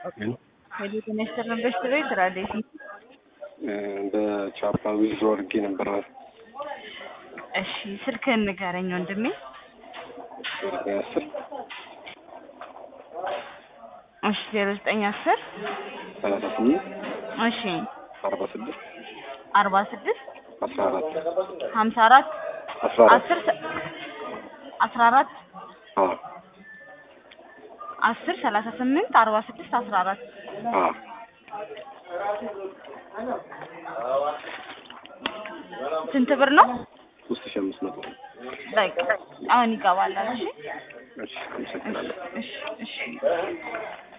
ሄሎ ጤና ይስጥልን በሽት ቤት ስራ እንዴት ነው? በቻፓ ዊዝድሮ አድርጌ ነበረ። እሺ ስልክህን ንገረኝ ወንድሜ። አስር እሺ ዜሮ ዘጠኝ አስር ሰላሳ ስምንት እሺ አርባ ስድስት አርባ ስድስት አስራ አራት ሀምሳ አራት አስራ አራት አስር ሰ- አስራ አራት አዎ አስር ሰላሳ ስምንት አርባ ስድስት አስራ አራት አዎ ስንት ብር ነው? ሶስት ሺህ አምስት መቶ በቃ አሁን ይገባላል። እሺ እሺ አመሰግናለሁ። እሺ እሺ